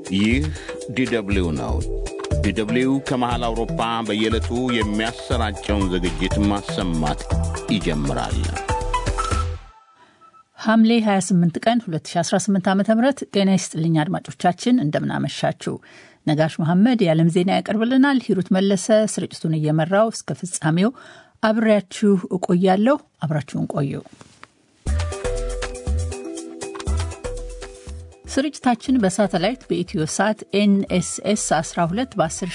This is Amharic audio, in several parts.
ይህ ዲደብሊው ነው። ዲደብሊው ከመሃል አውሮፓ በየዕለቱ የሚያሰራጨውን ዝግጅት ማሰማት ይጀምራል። ሐምሌ 28 ቀን 2018 ዓ ም ጤና ይስጥልኝ አድማጮቻችን፣ እንደምናመሻችሁ። ነጋሽ መሐመድ የዓለም ዜና ያቀርብልናል። ሂሩት መለሰ ስርጭቱን እየመራው እስከ ፍጻሜው አብሬያችሁ እቆያለሁ። አብራችሁን ቆዩ። ስርጭታችን በሳተላይት በኢትዮ ሳት ኤንኤስኤስ 12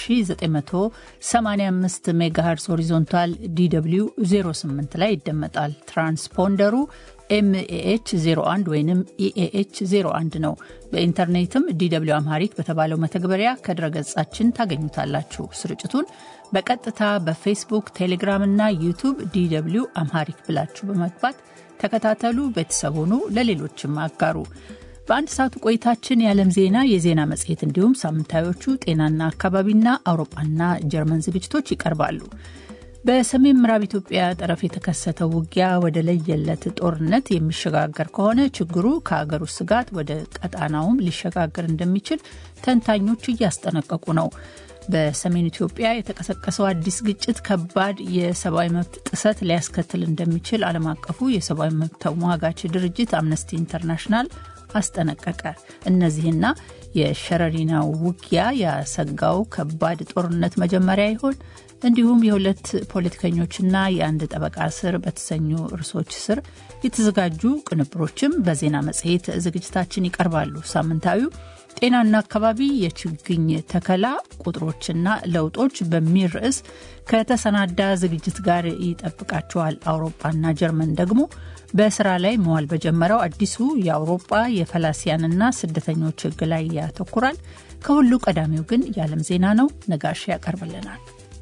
በ10985 ሜጋሄርስ ሆሪዞንታል ዲw 08 ላይ ይደመጣል። ትራንስፖንደሩ ኤምኤኤች 01 ወይም ኢኤኤች 01 ነው። በኢንተርኔትም ዲw አምሃሪክ በተባለው መተግበሪያ ከድረገጻችን ታገኙታላችሁ። ስርጭቱን በቀጥታ በፌስቡክ፣ ቴሌግራም እና ዩቱብ ዲw አምሃሪክ ብላችሁ በመግባት ተከታተሉ። ቤተሰብ ሁኑ፣ ለሌሎችም አጋሩ። በአንድ ሰዓቱ ቆይታችን የዓለም ዜና፣ የዜና መጽሔት እንዲሁም ሳምንታዮቹ ጤናና አካባቢና አውሮፓና ጀርመን ዝግጅቶች ይቀርባሉ። በሰሜን ምዕራብ ኢትዮጵያ ጠረፍ የተከሰተው ውጊያ ወደ ለየለት ጦርነት የሚሸጋገር ከሆነ ችግሩ ከሀገር ውስጥ ስጋት ወደ ቀጣናውም ሊሸጋገር እንደሚችል ተንታኞች እያስጠነቀቁ ነው። በሰሜን ኢትዮጵያ የተቀሰቀሰው አዲስ ግጭት ከባድ የሰብአዊ መብት ጥሰት ሊያስከትል እንደሚችል ዓለም አቀፉ የሰብአዊ መብት ተሟጋች ድርጅት አምነስቲ ኢንተርናሽናል አስጠነቀቀ። እነዚህና የሸረሪናው ውጊያ ያሰጋው ከባድ ጦርነት መጀመሪያ ይሆን? እንዲሁም የሁለት ፖለቲከኞችና የአንድ ጠበቃ ስር በተሰኙ ርዕሶች ስር የተዘጋጁ ቅንብሮችም በዜና መጽሔት ዝግጅታችን ይቀርባሉ። ሳምንታዊው ጤናና አካባቢ የችግኝ ተከላ ቁጥሮችና ለውጦች በሚል ርዕስ ከተሰናዳ ዝግጅት ጋር ይጠብቃቸዋል። አውሮፓና ጀርመን ደግሞ በስራ ላይ መዋል በጀመረው አዲሱ የአውሮፓ የፈላሲያንና ስደተኞች ሕግ ላይ ያተኩራል። ከሁሉ ቀዳሚው ግን የዓለም ዜና ነው። ነጋሽ ያቀርብልናል።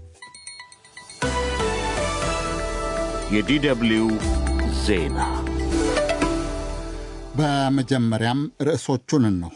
የዲደብሊው ዜና በመጀመሪያም ርዕሶቹን እንሆ።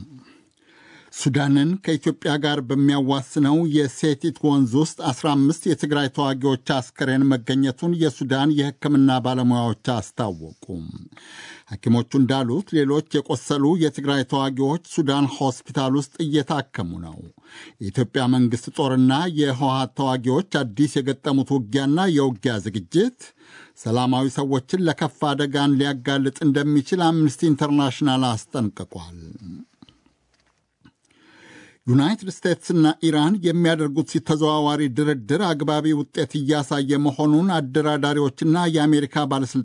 ሱዳንን ከኢትዮጵያ ጋር በሚያዋስነው የሴቲት ወንዝ ውስጥ 15 የትግራይ ተዋጊዎች አስከሬን መገኘቱን የሱዳን የሕክምና ባለሙያዎች አስታወቁ። ሐኪሞቹ እንዳሉት ሌሎች የቆሰሉ የትግራይ ተዋጊዎች ሱዳን ሆስፒታል ውስጥ እየታከሙ ነው። የኢትዮጵያ መንግሥት ጦርና የህወሓት ተዋጊዎች አዲስ የገጠሙት ውጊያና የውጊያ ዝግጅት ሰላማዊ ሰዎችን ለከፋ አደጋን ሊያጋልጥ እንደሚችል አምነስቲ ኢንተርናሽናል አስጠንቅቋል። ዩናይትድ ስቴትስና ኢራን የሚያደርጉት ተዘዋዋሪ ድርድር አግባቢ ውጤት እያሳየ መሆኑን አደራዳሪዎችና የአሜሪካ ባለሥልጣ